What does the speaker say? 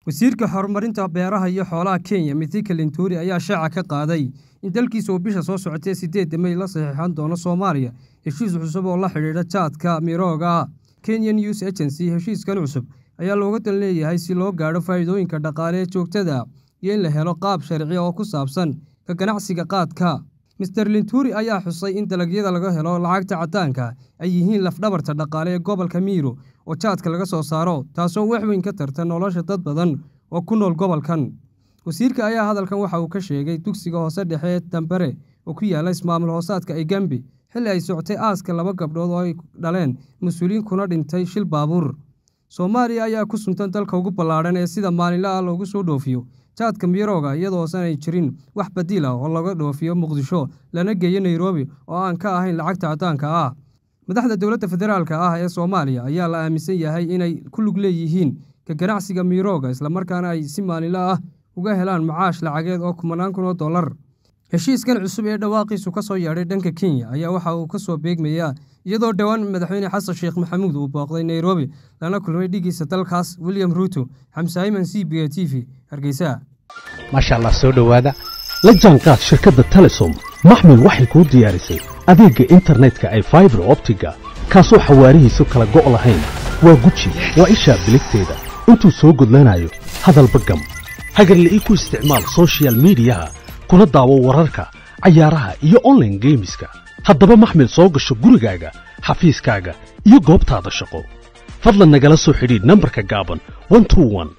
wasiirka horumarinta beeraha iyo xoolaha kenya mithika linturi ayaa shaaca ka qaaday in dalkiisa uu bisha soo socotay sideedda mey la saxiixan doono soomaaliya heshiis cusub oo la xidhiidha jaadka mirooga ah kenya news agency heshiiskan cusub ayaa looga dan leeyahay si loo gaadho faa'iidooyinka dhaqaale ee joogtada iyo in la helo qaab sharci oo ku saabsan ka ganacsiga qaadka master linturi ayaa xusay in dalagyada laga helo lacagta caddaanka ay yihiin lafdhabarta dhaqaale ee gobolka miiro oo jaadka laga soo saaro taasoo wax weyn ka tarta nolosha dad badan oo ku nool gobolkan wasiirka ayaa hadalkan waxa uu ka sheegay dugsiga hoose dhexe ee dambare oo ku yaala ismaamul hoosaadka egambi xilli ay socotay aaska laba gabdhood oo ay dhaleen mas-uuliyiin kuna dhintay shil baabuur soomaaliya ayaa ku suntan dalka ugu ballaadhan ee sida maalinla ah loogu soo dhoofiyo jaadka mirooga iyadoosan ay jirin wax badiil ah oo laga dhoofiyo muqdisho lana geeyo nairobi oo aan ka ahayn lacagta caddaanka ah madaxda dowladda federaalka ah ee soomaaliya ayaa la aaminsan yahay inay ku lug leeyihiin ka ganacsiga mirooga islamarkaana ay si maalinla ah uga helaan macaash lacageed oo kumanaan kun oo dollar heshiiskan cusub ee dhawaaqiisu ka soo yeedhay dhanka kenya ayaa waxa uu ka soo beegmayaa iyadoo dhowaan madaxweyne xasan sheekh maxamuud uu booqday nairobi lana kulmay dhigiisa dalkaas william ruuto xamsaayiman c b a t v hargeysa maasha allah soo dhowaada la jaanqaad shirkadda telesom maxmil waxay kuu diyaarisay adeegga internetka ay faibar optiga kaasoo xawaarihiisu kala go' lahayn waa guji waa ishaa biligteeda intuu soo gudlanayo hadalba gam hagarle ii ku isticmaal sochial midiyaha kuna daawo wararka cayaaraha iyo onlaine geemiska haddaba maxmil soo gasho gurigaaga xafiiskaaga iyo goobtaada shaqo fadlan nagala soo xidhiidh nambarka gaaban